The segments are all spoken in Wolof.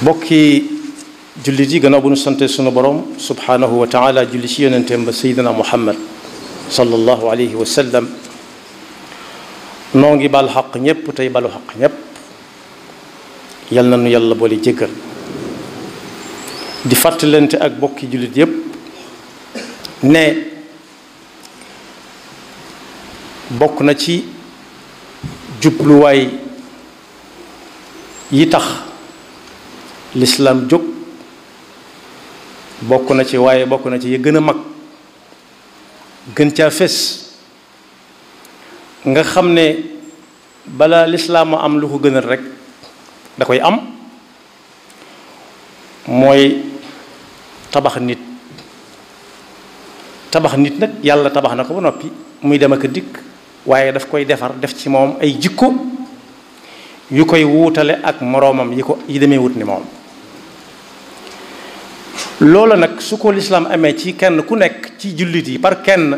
bokki jullit yi gannaaw bu nu sante sunu borom subhanahu wa taala julli ci yonenteem ba seydina muhammad sallallahu alayhi wa sallam noo ngi bal xaq ñépp tey balu xaq ñépp yal na nu yàlla boole jéggal di fàttalante ak bokki jullit yépp ne bokk na ci jubluwaay yi tax lislaam jóg bokk na ci waaye bokk na ci yi gën a mag gën caa fés nga xam ne balaa lislaam a am lu ko gënal rek da koy am mooy tabax nit tabax nit nag yàlla tabax na ko ba noppi muy dem ak dikk waaye daf koy defar def ci moom ay jikko yu koy wuutale ak moroomam yi ko yi demee wut ni moom loola nag su ko lislaam amee ci kenn ku nekk ci jullit yi par kenn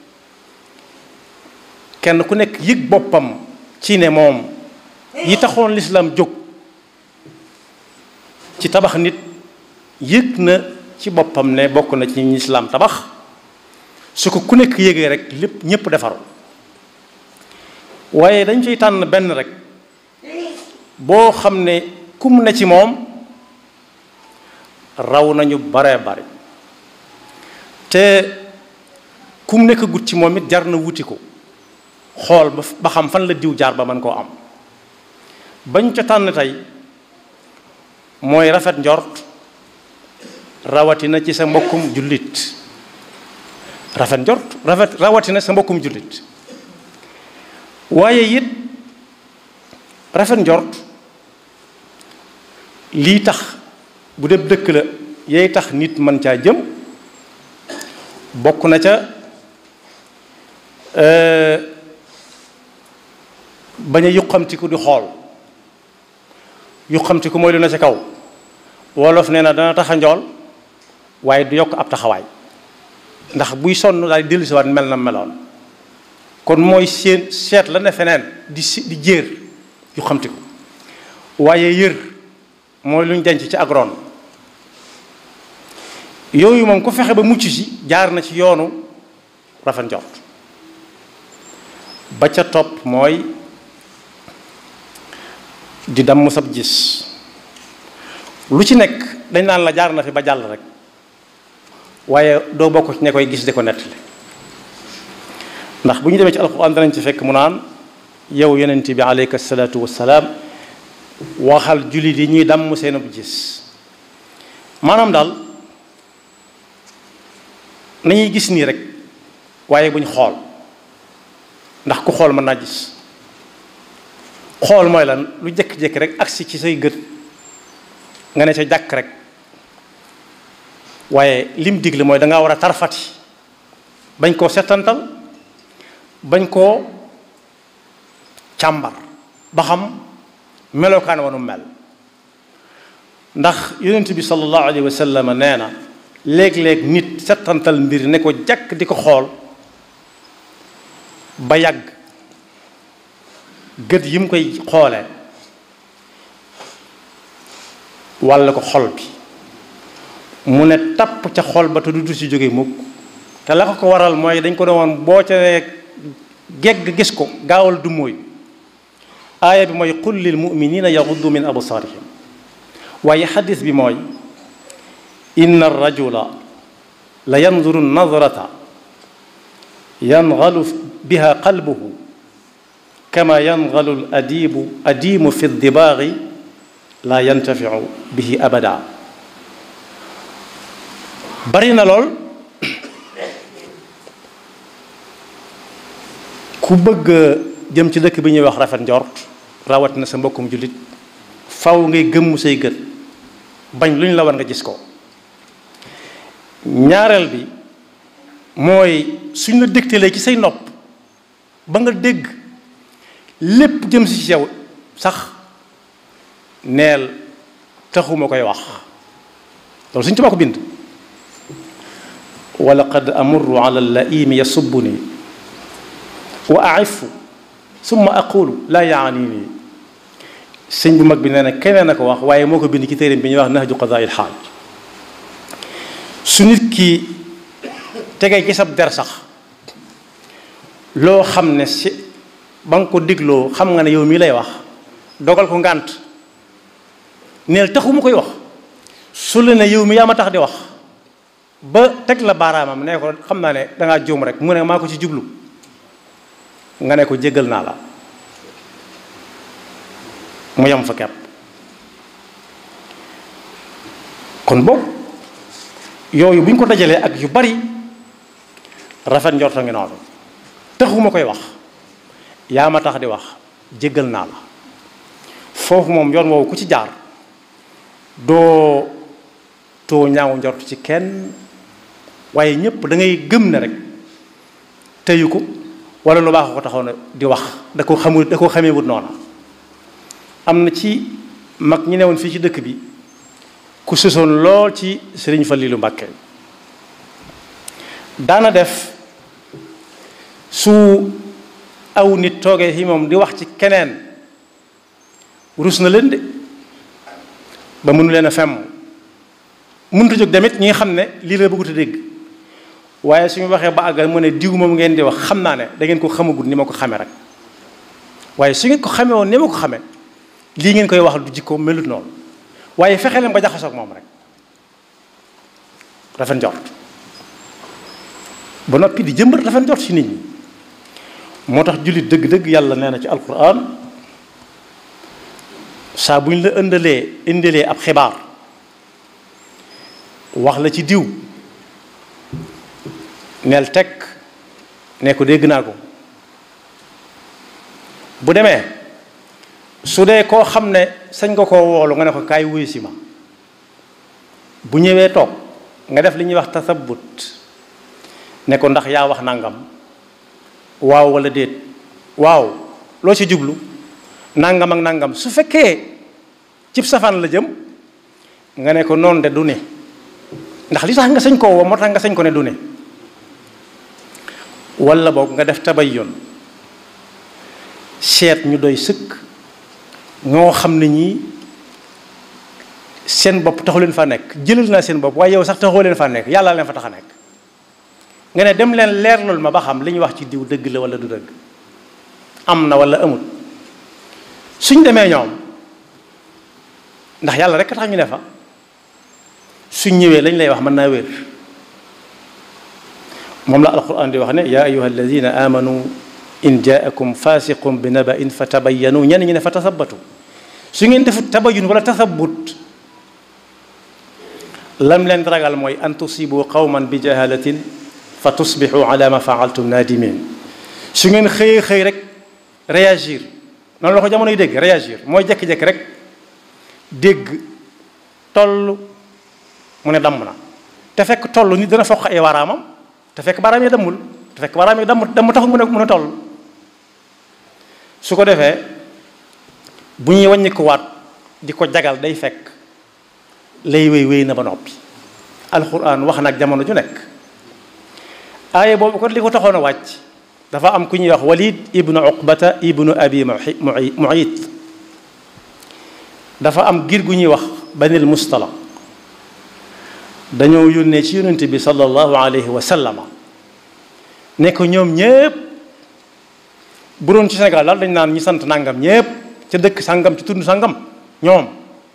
kenn ku nekk yëg boppam ci ne moom yi taxoon lislaam jóg ci tabax nit yëg na ci boppam ne bokk na ci lislaam tabax su ko ku nekk yëgee rek lépp ñépp defaru waaye dañ ciy tànn benn rek boo xam ne kum ne ci moom raw nañu bare bari te kum nekk gut ci moom it jar na wuti ko xool ba xam fan la diw jaar ba mën koo am bañ ca tànn tey mooy rafet njort rawatina ci sa mbokkum jullit rafet njort rafet rawatina sa mbokkum jullit waaye it rafet njort lii tax bu dee dëkk la yay tax nit mën caa jëm bokk na ca bañ a yuqamtiku di xool yuqamtiku mooy lu na ca kaw wolof nee na dana tax a njool waaye du yokk ab taxawaay ndax buy sonn daal di dellusiwaat mel na meloon kon mooy seen seet la ne feneen di si di jéer yuqamtiku waaye yër mooy lu ñu denc ci agroon yooyu moom ku fexe ba mucc ci jaar na ci yoonu rafet njort ba ca topp mooy di damm sab gis lu ci nekk dañ naan la jaar na fi ba jàll rek waaye doo bokk ci ne koy gis di ko nettali ndax bu ñu demee ci alxuraan danañ ci fekk mu naan yow yonent bi aleyka salaatu wassalaam waxal jullit yi ñuy damm seen bu gis maanaam daal nañuy gis nii rek waaye buñ xool ndax ku xool mën naa gis xool mooy lan lu jëkk-jëkk rek agsi ci say gët nga ne ca jàkk rek waaye lim digle mooy dangaa war a tarfati bañ koo setantal bañ koo càmbar ba xam melokaan wanu mel ndax yonent bi sallallahu alayhi wa sallam nee na léeg-léeg nit settantal mbir ne ko jàkk di ko xool ba yàgg gët yi mu koy xoole walla ko xol bi mu ne tapp ca xol ba te du du si jóge mukk te la ko ko waral mooy dañ ko ne woon boo ca gegg gis ko gaawal du mooy aaya bi mooy qul lil muminina yaxuddu min absaarihim waaye xadis bi mooy inna rajula la yanzuru nadrata yangalu biha qalbuhu kama yangalu al adibu adimu fi dibaagi la yantafiu bihi abada bari na lool ku bëgg jëm ci dëkk bi ñuy wax rafet njort rawat na sa mbokkum jullit faw ngay gëmmu say gët bañ lu ñu la war nga gis ko ñaareel bi mooy suñ la dégtalee ci say nopp ba nga dégg lépp jëm si ci yow sax neel taxuma koy wax loolu suñ tubaa ko bind wa laqad amurru ala laimi yasubuni wa aifu summa aqulu laa yaani nii sëñ bu mag bi nee na keneen a ko wax waaye moo ko bind ci téeréem bi ñuy wax nahju qadaa'il xaaj su nit ki tegee ci sab der sax loo xam ne si ba nga ko digloo xam nga ne yow mii lay wax dogal ko ngànt neel taxu mu koy wax su la ne yow mi yaa ma tax di wax ba teg la baaraamam ne ko xam naa ne dangaa juum rek mu ne maa ko ci jublu nga ne ko jéggal naa la mu yem fa kepp kon boobu yooyu bu ñu ko dajalee ak yu bari rafet njorto ngi noonu taxuma koy wax yaa ma tax di wax jéggal naa la foofu moom yoon woowu ku ci jaar doo too ñaaw njort ci kenn waaye ñépp da ngay gëm ne rek teyu ko wala lu baax ko taxaw na di wax da ko xamul da ko xamee wut noona am na ci mag ñi newoon fii ci dëkk bi ku sësoon lool ci sëriñ Fallilu Mbàkke daana def su aw nit toogee fi moom di wax ci keneen rus na leen de ba mënu leen a femm mënut a jóg damit ñi nga xam ne lii la bëggut a dégg waaye suñu waxee ba àggal mu ne diw moom ngeen di wax xam naa ne da ngeen ko xamagul ni ma ko xamee rek waaye su ngeen ko xamee woon ni ma ko xamee lii ngeen koy wax du jikko melut noonu waaye fexe leen ba jaxasoo ak moom rek rafet njort ba noppi di jëmbat rafet njort ci nit ñi moo tax jullit dëgg-dëgg yàlla nee na ci alquran saa bu ñu la ëndalee indilee ab xibaar wax la ci diw neel teg ne ko dégg naa ko bu demee su dee koo xam ne sañ nga koo woolu nga ne ko kaay wuyu si ma bu ñëwee toog nga def li ñuy wax tasabut ne ko ndax yaa wax nangam waaw wala déet waaw loo ci jublu nangam ak nangam su fekkee cib safaan la jëm nga ne ko noonu de du ne ndax li tax nga sañ koo woo moo tax nga sañ ko ne du ne wala boog nga def tabayyon seet ñu doy sëkk ñoo xam ne ñii seen bopp taxu leen fa nekk jëlal naa seen bopp waaye yow sax taxoo leen fa nekk yàlla leen fa tax a nekk nga ne dem leen leerlul ma ba xam li ñu wax ci diw dëgg la wala du dëgg am na wala amul suñ demee ñoom ndax yàlla rek tax ñu ne fa suñ ñëwee lañ lay wax mën naa wér moom la alquran di wax ne yaa ayuha alladina amanu in jaakum fasiqum bi naba'in fa tabayyanu ñenn ñi ne fa tasabatu su ngeen defut tabayun wala tasabut lam leen ragal mooy an tusibu qawman bi jahalatin fa tusbixu ala ma faaltum nadimin su ngeen xëyee xëy rek réagir noonu la ko jamono yi dégg réagir mooy jekki-jekki rek dégg toll mu ne damm na te fekk toll nit dana foq ay waraamam te fekk baaraam yi dammul te fekk baaraam yi damm damm taxul mu ne mu ne toll su ko defee bu ñuy wàññi ko waat di ko jagal day fekk lay wéy wéy na ba noppi alxuraan wax nag jamono ju nekk aaye boobu ko li ko taxoon a wàcc dafa am ku ñuy wax walid ibnu uqbata ibnu abi muayit dafa am gir gu ñuy wax banil mustala dañoo yónnee ci yonente bi sallallahu alayhi wa sallama ne ko ñoom ñépp bu doon ci Sénégal daal dañ naan ñi sant nangam ñépp ca dëkk sangam ci tund sangam ñoom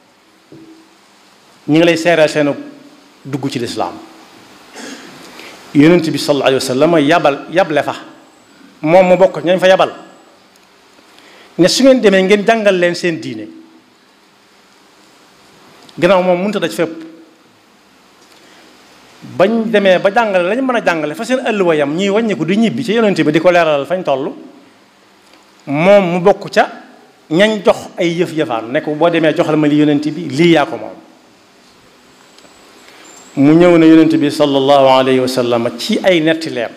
ñi ngi lay seeral seenu dugg ci lislaam yonent bi sallallahu alayhi wa sallam yabal yable fa moom mu bokk ñañ fa yabal ne su ngeen demee ngeen jàngal leen seen diine gannaaw moom mënut a daj fépp bañ demee ba jàngale lañ mën a jàngale fa seen ëlluwa yam ñuy wàññiku di ñibbi ci yonent bi di ko leeralal fañ toll moom mu bokk ca ñañ jox ay yëf yëfaan ne ko boo demee joxal ma li yonent bi lii yaa ko moom mu ñëw ne yonent bi sallallahu alayhi wa sallam ci ay netti leem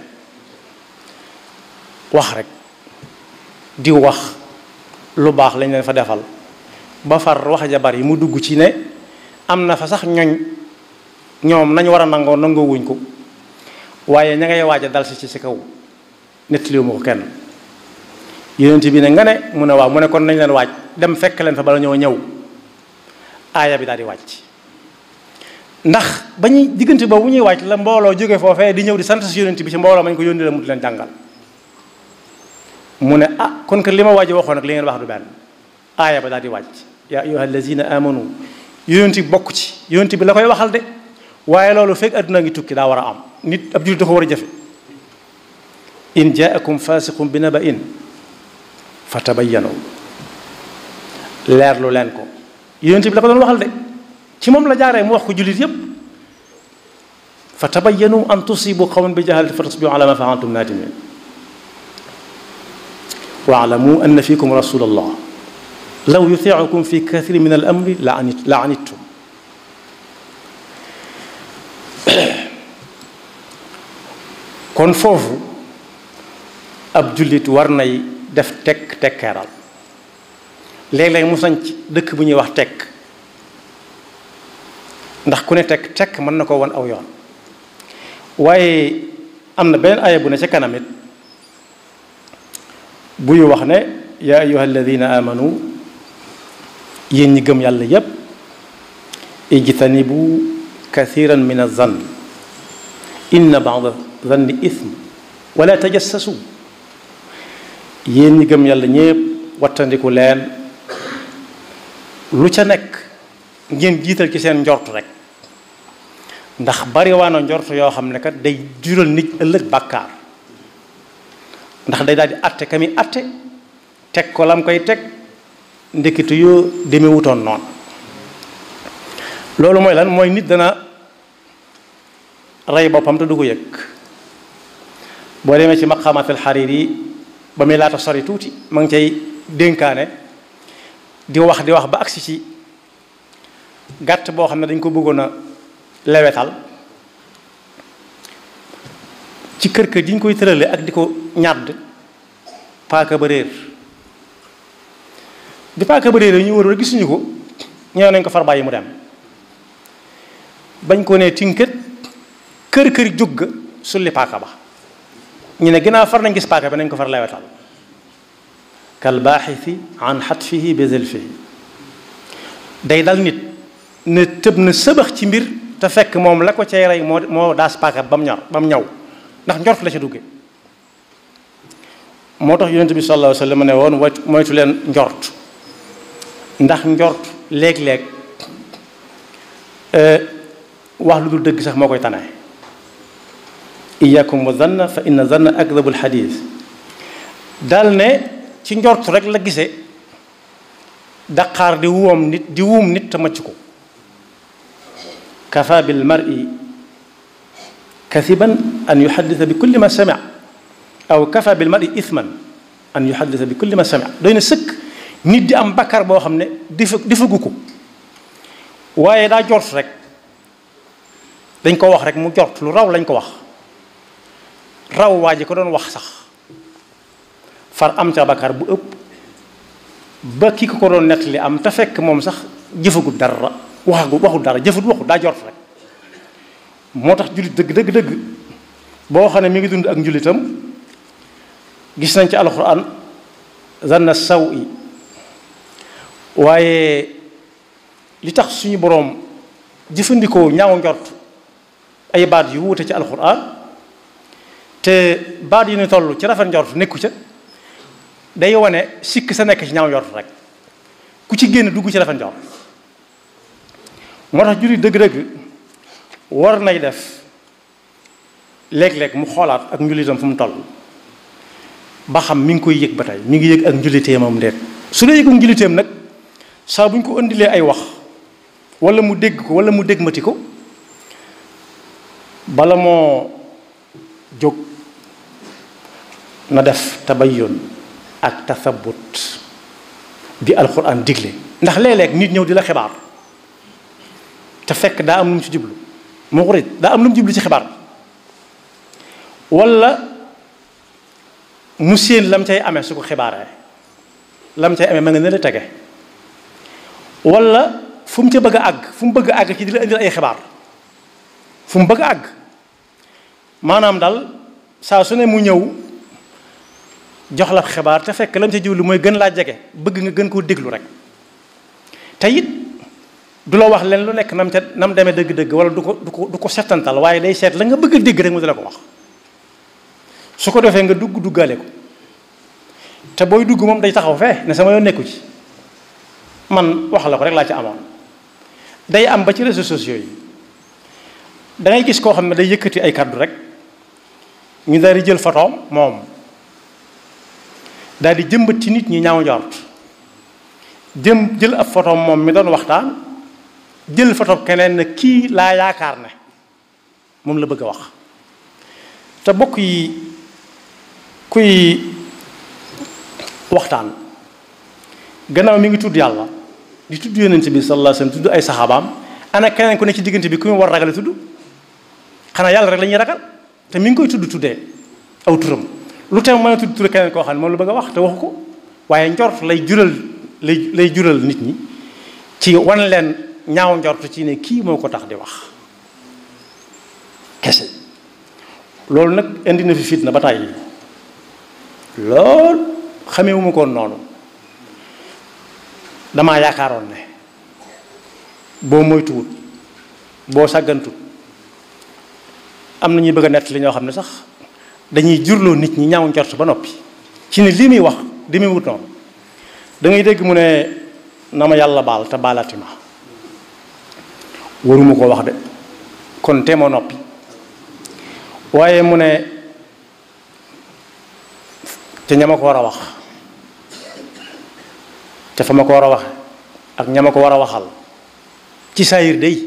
wax rek di wax lu baax lañ leen fa defal ba far wax ja bari mu dugg ci ne am na fa sax ñoñ ñoom nañ war a nangoo nangoo wuñ ko waaye ña ngay waaj a dal si ci si kaw nettaliwu ma ko kenn yonent bi ne nga ne mu ne waaw mu ne kon nañ leen waaj dem fekk leen fa bala ñoo ñëw aaya bi daal di wàcc ndax ba ñuy diggante boobu ñuy wàcc la mbooloo jóge foofee di ñëw di sant si yonent bi ci mbooloo mañ ko yónni la mu di leen jàngal mu ne ah kon que li ma waaji waxoon nag li ngeen wax du benn aaya ba daal di wàcc yaa ayyuha allazina amanu yonent bi bokk ci yonent bi la koy waxal de waaye loolu fekk adduna ngi tukki daa war a am nit ab jullit da ko war a jëfe in jaakum fasiqun bi naba'in fatabayyanu leerlu leen ko yonent bi la ko doon waxal de ci moom la jaaree mu wax ko jullit yépp fatabayyanu an tusibu qawman bi jahalati fa tusbihu ala ma fa'altum nadimin wa'lamu anna fikum rasulallah law yuti'ukum fi kathirin min al amri la anittum kon foofu ab jullit war nay def tekk tekkeeral léeg-léeg mu sañ ci dëkk bu ñuy wax tekk ndax ku ne tekk tekk mën na ko won aw yoon waaye am na benn aaya bu ne ca kanamit buy wax ne yaa ayuha alladina amanu yéen ñi gëm yàlla yépp ijtanibu kathiran min azann inna ba'da zanni ithm wala tajassasu yéen ñi gëm yàlla ñépp wattandiku leen lu ca nekk ngeen jiital ci seen njort rek ndax bari waana njort yoo xam ne kat day jural nit ëllëg bàkkaar ndax day daal di atte ka mi atte teg ko lam koy teg ndekkitu yoo demee wutoon noonu loolu mooy lan mooy nit dana rey boppam te du ko yëg boo demee ci maqamatul Hariri ba muy laata sori tuuti ma ngi cay dénkaane di wax di wax ba agsi ci gàtt boo xam ne dañ ko bëggoon a lewetal ci kër kër ji ñu koy tërale ak di ko ñàdd paaka ba réer bi paaka ba réer ñu wër gisuñu ko ñëw nañ ko far bàyyi mu dem bañ ko ne tinkat kër kër jóg ga sulli paaka ba ñu ne ginnaaw far nañ gis paaka bi nañ ko far lewetal kal baaxisi an xatfihi bi zilfihi day dal nit ne tëb na sëbax ci mbir te fekk moom la ko cay rey moo moo daas paaka ba mu ñor ba mu ñaw ndax njort la ca dugge moo tax yonent bi sallallahu alayhi wa sallam ne woon moytu leen njort ndax njort léeg-léeg wax lu dul dëgg sax moo koy tane iyakum wa zanna fa inna zanna akdabul xadis dal ne ci njort rek la gisee daqaar di wuum nit di wuum nit te macc ko kafa bil mar'i kasiban an yuhaddisa bi kulli ma sami aw kafa bil mar'i ithman an yuhaddisa bi kulli ma sami doy na sëkk nit di am bakkar boo xam ne difa difagu ko waaye daa jort rek dañ ko wax rek mu jort lu raw lañ ko wax raw waa ji ko doon wax sax far am ca bakkar bu ëpp ba ki ko ko doon nettali am te fekk moom sax jëfagut dara waxagu waxut dara jëfut waxut daa jort rek moo tax jullit dëgg dëgg dëgg boo xam ne mi ngi dund ak njullitam gis nañ ci alxuraan zanna saw i waaye li tax suñu boroom jëfandikoo ñaaw njort ay baat yu wuute ci alxuraan te baat yu ñu toll ci rafet njort nekku ca day wane sikk sa nekk ci ñaaw njort rek ku ci génn dugg ci rafet njort moo tax jullit dëgg-dëgg war nay def léeg-léeg mu xoolaat ak njullitam fu mu toll ba xam mi ngi koy yëg ba tey mi ngi yëg ak njulliteemam ndeet su dee yëgum njulliteem nag saa bu ñu ko indilee ay wax wala mu dégg ko wala mu dégmati ko bala moo jóg na def tabayyun ak tathabut bi alxuraan digle ndax léeg-léeg nit ñëw di la xibaar te fekk daa am lu mu ci jublu moo ko daa am lu mu jublu ci xibaar wala mu séen lam cay amee su ko xibaaree lam cay amee ma nga ne la tege wala fu mu ca bëgg a àgg fu mu bëgg a àgg ci di la indil ay xibaar fu mu bëgg a àgg maanaam daal saa su ne mu ñëw jox la xibaar te fekk lam ca jiwlu mooy gën laa jege bëgg nga gën koo déglu rek te it du la wax leen lu nekk nam ca nam demee dëgg-dëgg wala du ko du ko du ko settantal waaye day seet la nga bëgg a dégg rek mu di la ko wax su ko defee nga dugg duggaale ko te booy dugg moom day taxaw fee ne sama yoon nekku ci man wax la ko rek laa ci amoon day am ba ci réseaux sociaux yi da ngay gis koo xam ne day yëkkati ay kaddu rek ñu daal di jël photoom moom daal di jëmbat ci nit ñi ñaaw njort jëm jël ab photoom moom mi doon waxtaan jël photo keneen ne kii laa yaakaar ne moom la bëgg a wax te bokk yi kuy waxtaan gannaaw mi ngi tudd yàlla di tudd yonent bi sallallahu alayhi wasallam tudd ay saxaabaam ana keneen ku ne ci diggante bi ku ñu war ragale tudd xanaa yàlla rek la ñuy ragal te mi ngi koy tudd tuddee aw turam lu teew mën a tudd tur keneen koo xam ne moom la bëgg a wax te waxu ko waaye njort lay jural lay lay jural nit ñi ci wan leen ñaaw njort ci ne kii moo ko tax di wax kese loolu nag indi na fi fitna ba tàyyi lool xamewuma koon noonu damaa yaakaaroon ne boo moytuwut boo sàggantut am na ñuy bëgg a nett li ñoo xam ne sax dañuy jurloo nit ñi ñaaw njort ba noppi ci ne lii muy wax demi wut noonu da ngay dégg mu ne na ma yàlla baal te baalati ma waruma koo wax de kon te ma noppi waaye mu ne te ña ma ko war a wax te fa ma ko war a wax ak ña ma ko war a waxal ci saayir day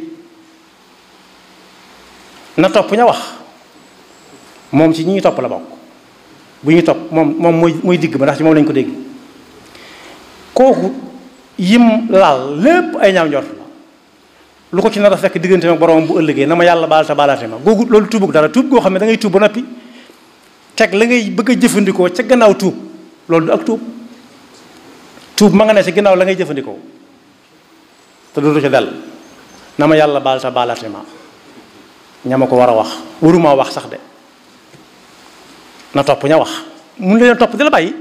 na topp ña wax moom ci ñi ñu topp la bokk bu ñu topp moom moom mooy mooy digg ba ndax ci moom lañu ko dégg kooku yim laal lépp ay ñaaw njort la lu ko ci nar a fekk diggante ak borom bu ëllëgee na ma yàlla baal te baalaate ma googu loolu tuubug dara tuub goo xam ne da ngay tuub ba noppi teg la ngay bëgg a jëfandikoo ca gannaaw tuub loolu du ak tuub tuub ma nga ne ci gannaaw la ngay jëfandikoo te dootu ca dell na ma yàlla baal te baalaate ma ña ma ko war a wax waruma wax sax de na topp ña wax mun leen topp di la bàyyi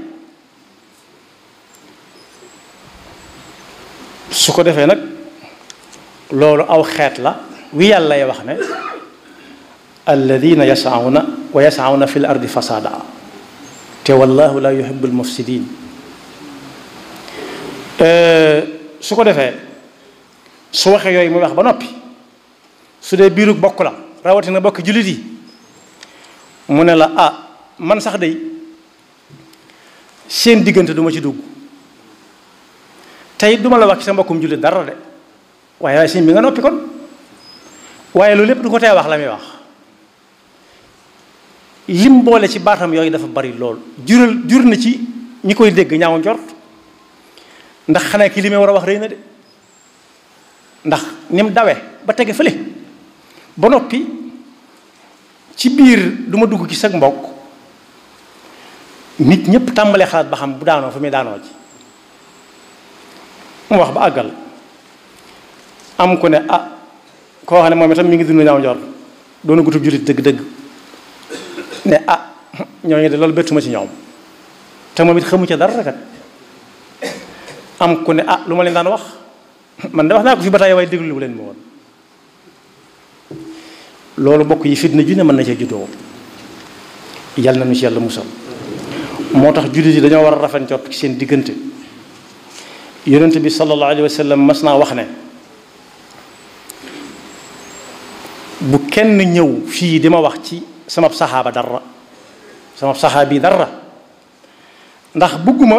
su ko defee nag loolu aw xeet la wi yàlla lay wax ne alladina yasauna wa yasauna fi l ardi fasada te wallahu la yuhibu almufsidin su ko defee su waxee yooyu muy wax ba noppi su dee biirug bokk la rawatina bokk jullit yi mu ne la ah man sax day seen diggante duma ci dugg tey duma la wax ci sa mbokkum jullit dara de waaye waaye sëñ bi nga noppi kon waaye loolu lépp du ko tee wax la muy wax lim boole ci baatam yooyu dafa bari lool jural jur na ci ñi koy dégg ñaaw njort ndax xanaa ki li may war a wax rëy na de ndax ni mu dawe ba tege fële ba noppi ci biir du ma dugg ci sag mbokk nit ñëpp tàmbalee xalaat ba xam bu daanoo fa muy daanoo ji mu wax ba àggal am ku ne ah koo xam ne moom itam mi ngi dund ñaaw njort doona gutub jullit dëgg-dëgg ne ah ñooñu de loolu bettuma ci ñoom te moom it xamu ca dara kat am ku ne ah lu ma leen daan wax man de wax naa ko fi ba tey waaye déglu bu leen ma woon loolu bokk yi fitna ju ne mën na cee juddoo yal na nu ci yàlla musal moo tax jullit yi dañoo war a rafet njort ci seen diggante yonent bi sallallahu alayhi wa sallam mas naa wax ne bu kenn ñëw fii di ma wax ci sama saxaaba dara sama saxaabi dara ndax bëgguma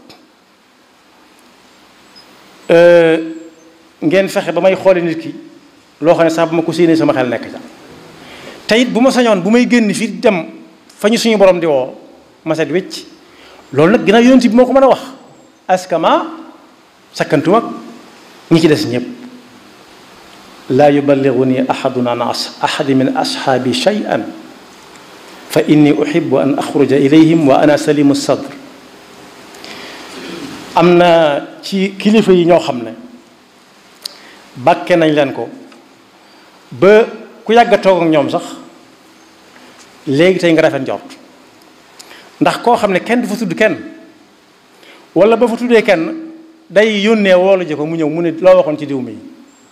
ngeen fexe ba may xoole nit ki loo xam ne sax bu ma ko séenee sama xel nekk ca te it bu ma sañoon bu may génn fii dem fa ñu suñu borom di woo ma set wécc loolu nag ginnaaw yonent bi moo ko mën a wax askama sakkantuma ak ñi ci des ñëpp laa yuballiguni ahadun an ahadi min ashaabi shay'an fa inni uhibbu an axruja ilayhim wa ana salimu sadr am na ci kilifa yi ñoo xam ne bàkke nañ leen ko ba ku yàgg a toog ak ñoom sax léegi tey nga rafet njort ndax koo xam ne kenn du fa tudd kenn wala ba fa tuddee kenn day yónnee woolu ji ko mu ñëw mu ne loo waxoon ci diw mi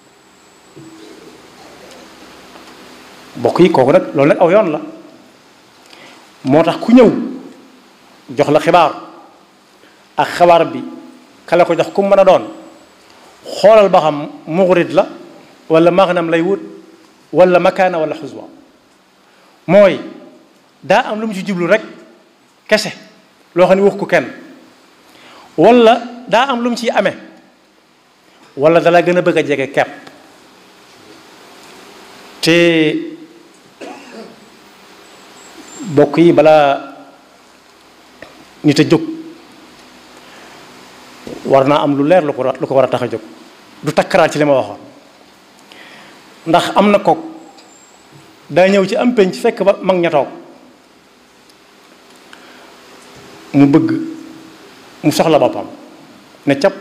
bokk yi kooku nag loolu nag aw yoon la moo tax ku ñëw jox la xibaar ak xabaar bi kala ko jox ku mën a doon xoolal ba xam muxrit la wala maghnam lay wut wala makaana wala xuswa mooy daa am lu mu ci jublu rek kese loo xam ne wax ko kenn wala daa am lu mu ciy amee wala dala gën a bëgg a jege kepp te bokk yi balaa nit a jóg war naa am lu leer lu ko lu ko war a tax a jóg du takkaraat ci li ma waxoon ndax am na kook daa ñëw ci am penc fekk ba mag ña toog mu bëgg mu soxla boppam ne cap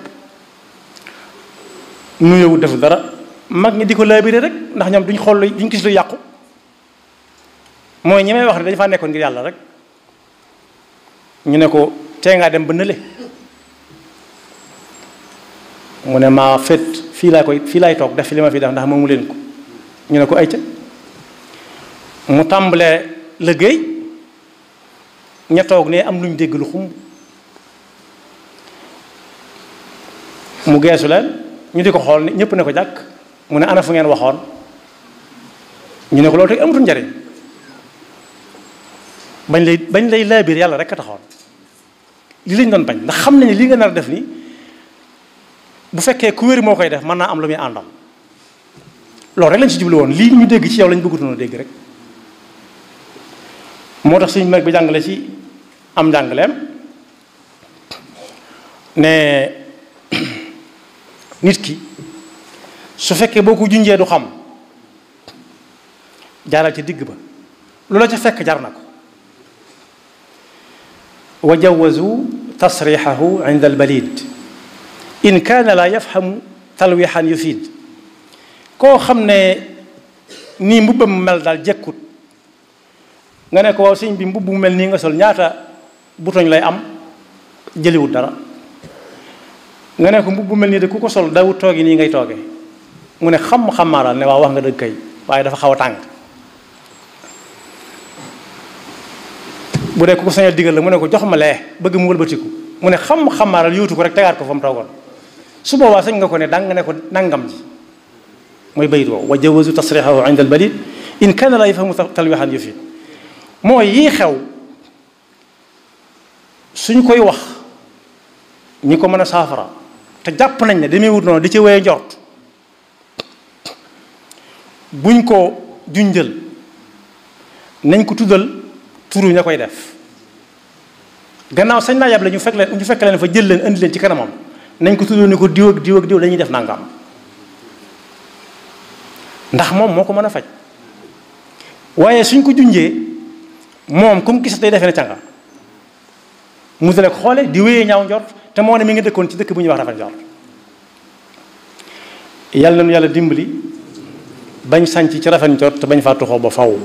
nuyewut def dara mag ñi di ko laabire rek ndax ñoom duñ xool duñ gis lu yàqu mooy ñi may wax ne dañu faa nekkoon ngir yàlla rek ñu ne ko tee ngaa dem ba nële mu ne maa fet fii laa koy fii laay toog def fi li ma fi def ndax moomu leen ko ñu ne ko ay ca mu tàmbalee liggéey ña toog ne am luñ dégg lu xumb mu geesu leen ñu di ko xool ni ñëpp ne ko jàkk mu ne ana fu ngeen waxoon ñu ne ko loolu tey amatul njariñ bañ lay bañ lay laabiir yàlla rek a taxoon li lañ doon bañ ndax xam nañu li nga nar a def ni bu fekkee ku wér moo koy def mën naa am lu muy àndal loolu rek lañ ci jublu woon lii ñu dégg ci yow lañ bëggutoon a dégg rek moo tax suñu mag bi jàngale ci am njàngaleem ne nit ki su fekkee boo ko junjee du xam jaaral ci digg ba lu la ca fekk jar na ko wa jawazu tasrixahu inda albalid in kaana laa yafhamu talwixan yufid koo xam ne nii mbubbam mel daal jekkut nga ne ko waaw sëñ bi mbubb mu mel nii nga sol ñaata butoñ lay am jëliwut dara nga ne ko mbubb mu mel nii de ku ko sol dawut toogi nii ngay tooge mu ne xam xamaaral ne waaw wax nga dëgg kay waaye dafa xaw a tàng bu dee ku ko sañal digal la mu ne ko jox ma lee bëgg mu wëlbatiku mu ne xam xamaaral yóotu ko rek tegaat ko fa mu toogoon su boobaa sañ nga ko ne dang nga ne ko nangam ji mooy bayit woowu wa jawazu tasrixahu inda al balid in kana la yafhamu talwixan yufid mooy yii xew suñ koy wax ñi ko mën a saafara te jàpp nañ ne demee wut noonu di ci wéye njort buñ ko junjël nañ ko tuddal turu ña koy def gannaaw sañ naa yàble ñu fekk leen ñu fekk leen fa jël leen indi leen ci kanamam nañ ko tuddal ni ko diw ak diw ak diw dañuy def nangam ndax moom moo ko mën a faj waaye suñ ko junjee moom comme gis day defee ne canga mu dale ko xoole di wéyee ñaaw njort te moo ne mi ngi dëkkoon ci dëkk bu ñuy wax rafet njort yàlla nañu yàlla dimbali bañ sànc ci rafet njort te bañ faa tuxoo ba faw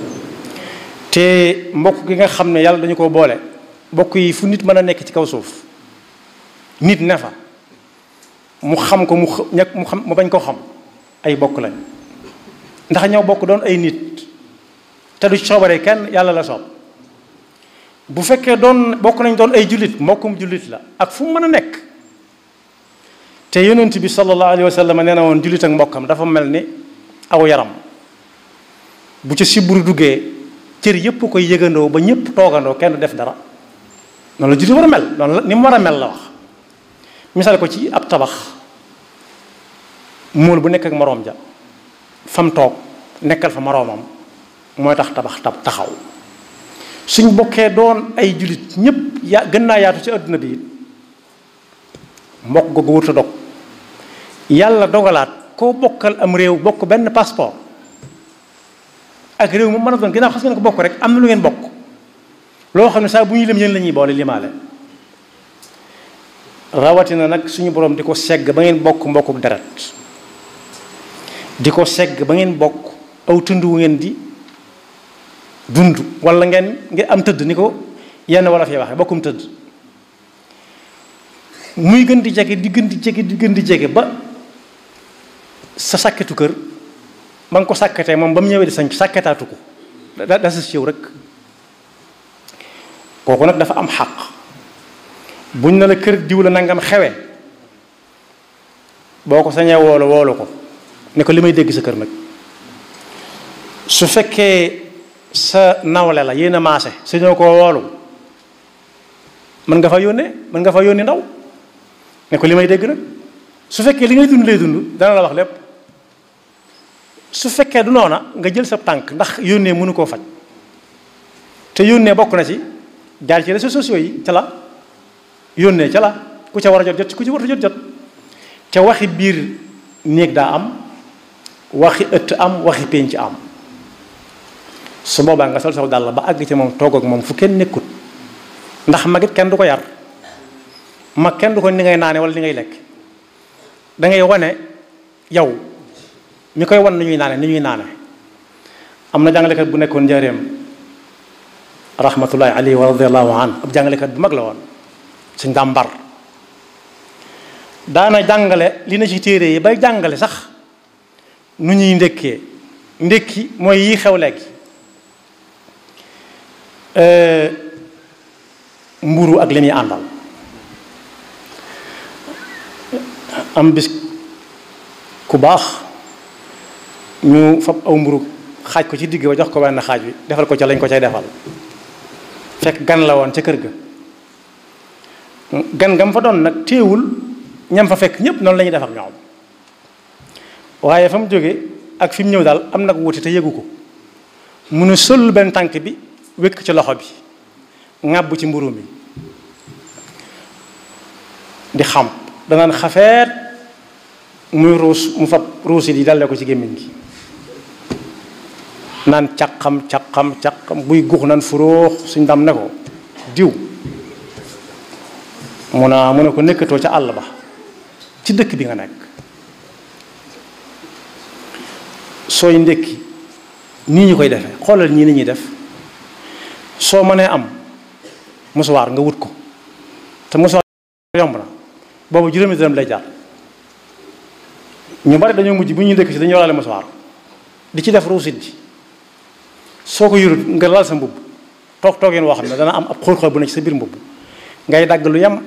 te mbokk gi nga xam ne yàlla dañu ko boole mbokk yi fu nit mën a nekk ci kaw suuf nit ne fa mu xam ko mu ñàkk mu xam mu bañ koo xam ay bokk lañ ndax ñoo bokk doon ay nit te du coobare kenn yàlla la soob bu fekkee doon bokk nañ doon ay jullit mbokkum jullit la ak fu mu mën a nekk te yonent bi sallallahu alayhi wa sallam nee na woon jullit ak mbokkam dafa mel ni aw yaram bu ca siburu duggee cër yépp koy yëgandoo ba ñëpp toogandoo kenn def dara noonu la jullit war a mel noonu la ni mu war a mel la wax misaal ko ci ab tabax mool bu nekk ak moroom ja fam toog nekkal fa moroomam mooy tax tabax tab taxaw suñ bokkee doon ay jullit ñépp ya gën naa yaatu ci àdduna bi mbokk googu wërta dog yàlla dogalaat koo bokkal am réew bokk benn passeport ak réew mu mën a doon ginnaaw xas ngeen ko bokk rek am na lu ngeen bokk loo xam ne saa bu ñuy lim yéen la ñuy boole limaale rawatina nag suñu borom di ko segg ba ngeen bokk mbokkuk deret di ko segg ba ngeen bokk aw tund wu ngeen di dund wala ngeen ngeen am tëdd ni ko yenn wala fi waxe bokkum tëdd muy gën di jege di gën di jege di gën di jege ba sa sàkketu kër ba nga ko sàkketee moom ba mu ñëwee di sañ sàkketaatu ko da da sa siw rek kooku nag dafa am xàq buñ ne la kër diw la nangam xewe boo ko sañee woolu woolu ko ne ko li may dégg sa kër nag su fekkee sa nawle la yéen a maase su ñoo koo woolu mën nga fa yónnee mën nga fa yónni ndaw ne ko li may dégg nag su fekkee li ngay dund lay dund dana la wax lépp su fekkee du noona nga jël sa tànk ndax yónnee mënu koo faj te yónnee bokk na ci jaar ci réseaux sociaux yi ca la yónnee ca la ku ca war a jot jot ku ci war a jot jot te waxi biir néeg daa am waxi ëtt am waxi pénc am su boobaa nga sol saw dàll ba àgg ci moom toog ak moom fu kenn nekkut ndax magit kenn du ko yar mag kenn du ko ni ngay naane wala ni ngay lekk da ngay wane yow mi koy wan ni ñuy naane ni ñuy naane am na jàngalekat bu nekkoon njaareem rahmatullahi alayhi wa radiallahu an ab jàngalekat bu mag la woon suñ dàmbar daana jàngale li na ci téere yi bay jàngale sax nu ñuy ndékkee ndékki mooy yi xew léegi mburu ak li muy àndal am bis ku baax ñu fab aw mburu xaaj ko ci digg ba jox ko benn xaaj bi defal ko ca lañ ko cay defal fekk gan la woon ca kër ga gan gam fa doon nag téewul ñam fa fekk ñépp noonu la ñuy def ak ñoom waaye fa mu jóge ak fi mu ñëw daal am nag wuti te yëgu ko mu ne sol benn tànk bi wékk ci loxo bi ŋàbb ci mburu mi di xam danaan xafeet muy ruus mu fab ruusit yi dalle ko ci gémmiñ gi naan caqam caqam caqam buy gux naan furóox suñ dam ne ko diw mu naa mu ne ko nekkatoo ca àll ba ci dëkk bi nga nekk sooy ndékki nii ñu koy defee xoolal ñii ni ñuy def soo mënee am musuwaar nga wut ko te musuwaar yomb na boobu juróomi dërëm lay jaar ñu bari dañoo mujj bu ñuy ndékki ci dañuy waraale musuwaar di ci def ruusit ji soo ko yurut nga lal sa mbubb toog toogeen woo xam ne dana am ab xóol-xóol bu ne ci sa biir mbubb ngay dagg lu yem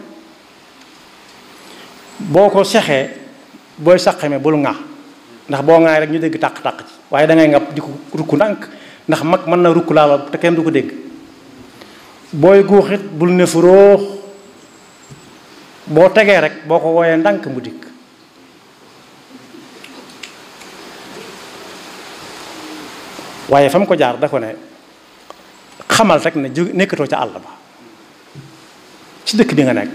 boo ko sexee booy saqame bul ŋaa ndax boo ŋaay rek ñu dégg tàq-tàq ci waaye da ngay ngab di ko rukk ndànk ndax mag mën na rukk laala te kenn du ko dégg booy guuxit bul ne furóox boo tegee rek boo ko wooyee ndànk mu dikk waaye fa mu ko jaar da ko ne xamal rek ne jóg nekkatoo ca àll ba ci dëkk bi nga nekk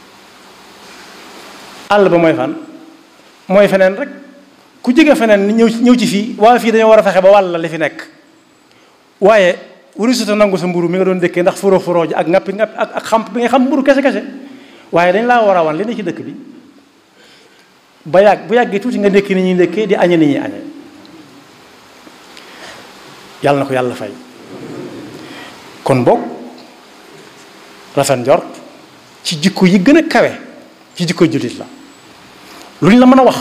àll ba mooy fan mooy feneen rek ku jóge feneen ñëw ñëw ci fii waa fii dañoo war a fexe ba wàll la li fi nekk waaye warisuta nangu sa mburu mi nga doon dëkkee ndax furo furo ji ak ngappi ngappi ak ak xamp bi nga xam mburu kese kese waaye dañ laa war a wan li ne ci dëkk bi ba yàgg bu yàggee tuuti nga ndékki ni ñuy ndékkee di añe ni ñuy añe yàlla na ko yàlla fay kon boog rafet njort ci jikko yi gën a kawe ci jikko jullit la lu ñu la mën a wax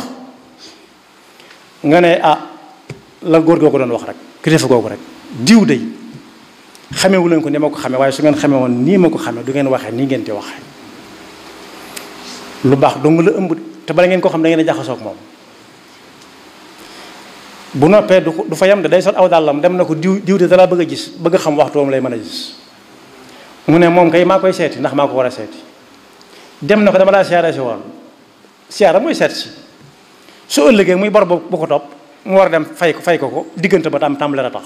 nga ne ah la góor googu doon wax rek kilifa googu rek diw day xamewu leen ko ni ma ko xame waaye su ngeen xame woon nii ma ko xame du ngeen waxee nii ngeen di waxee lu baax dong la ëmb te bala ngeen ko xam da ngeen a jaxasoo ak moom bu noppee du du fa yem de day sol aw dàllam dem na ko diw diw de dala bëgg a gis bëgg a xam waxtu moom lay mën a gis mu ne moom kay maa koy seeti ndax maa ko war a seeti dem na ko dama laa siyaare si woon siyaara mooy seet si su ëllëgee muy bor bu ko topp mu war a dem fay ko fay ko ko diggante ba tam tàmbale a tax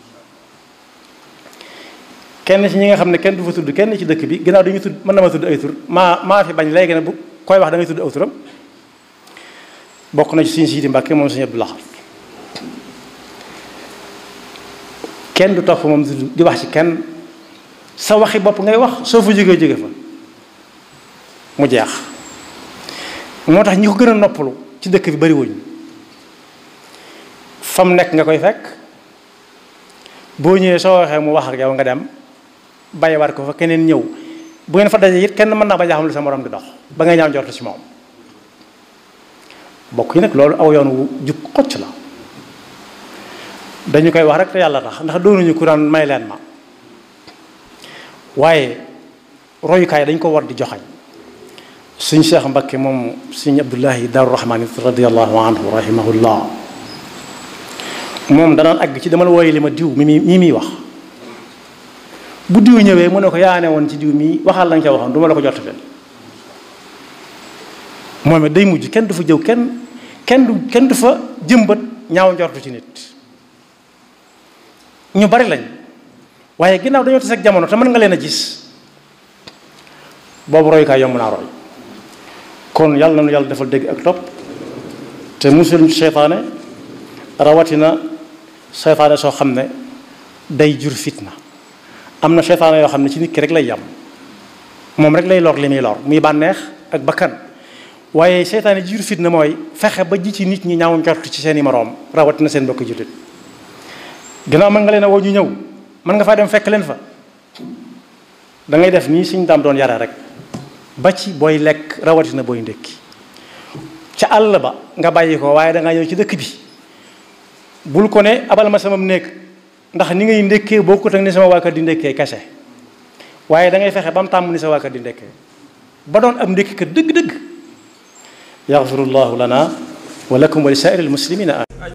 kenn ci ñi nga xam ne kenn du fa tudd kenn ci dëkk bi ginnaaw dañuy tudd mën na ma tudd ay tur maa maa fi bañ léegi ne bu koy wax da ngay tudd aw turam bokk na ci suñu Sidi Mbàkke moom suñu Abdou Lahad kenn du topp moom di wax ci kenn sa waxi bopp ngay wax soo fa jógee jóge fa mu jeex moo tax ñi ko gën a noppalu ci dëkk bi bari wuñ fam nekk nga koy fekk boo ñëwee soo waxee mu wax ak yow nga dem bàyyiwaat ko fa keneen ñëw bu ngeen fa dajee it kenn mën naa ba jaaxam lu sa morom di dox ba ngay ñaaw njortu ci moom bokk yi nag loolu aw yoon wu jub xocc la dañu koy wax rek te yàlla tax ndax doonuñu ku daan may leen ma waaye royukaay dañ ko war di joxañ suñ Cheikh Mbakke moom suñ Abdullahi Daaru Rahmaan radiallahu anhu rahimahullah moom danaan àgg ci dama la wooye li ma diw mi mi muy wax bu diw ñëwee mu ne ko yaa ne woon ci diw mii waxal la nga ca waxoon du ma la ko jot fen moom it day mujj kenn du fa jëw kenn kenn du kenn du fa jëmbat ñaaw njortu ci nit ñu bari lañ waaye ginnaaw dañoo tas ak jamono te mën nga leen a gis boobu royukaay yomb naa roy kon yàlla na nu yàlla defal dégg ak topp te musul seytaane rawatina seytaane soo xam ne day jur fitna am na seytaane yoo xam ne ci nit ki rek lay yam moom rek lay lor li muy lor muy bànneex ak bakkan waaye seytaane ji jur fitna mooy fexe ba ji ci nit ñi ñaaw njort ci seen i moroom rawatina seen mbokk jullit ginnaaw mën nga leen a woo ñu ñëw mën nga faa dem fekk leen fa da ngay def nii suñ daam doon yare rek ba ci booy lekk rawatina booy ndékki ca àll ba nga bàyyi ko waaye da ngaa ñëw ci dëkk bi bul ko ne abal ma sama néeg ndax ni ngay ndékkee bokkut ak ni sama waa kër di ndékkee kese waaye da ngay fexe ba mu tàmm ni sa waa kër di ndékkee ba doon am ndékki kër dëgg-dëgg yaxfirullahu lana wa lakum wa li saa'iril muslimina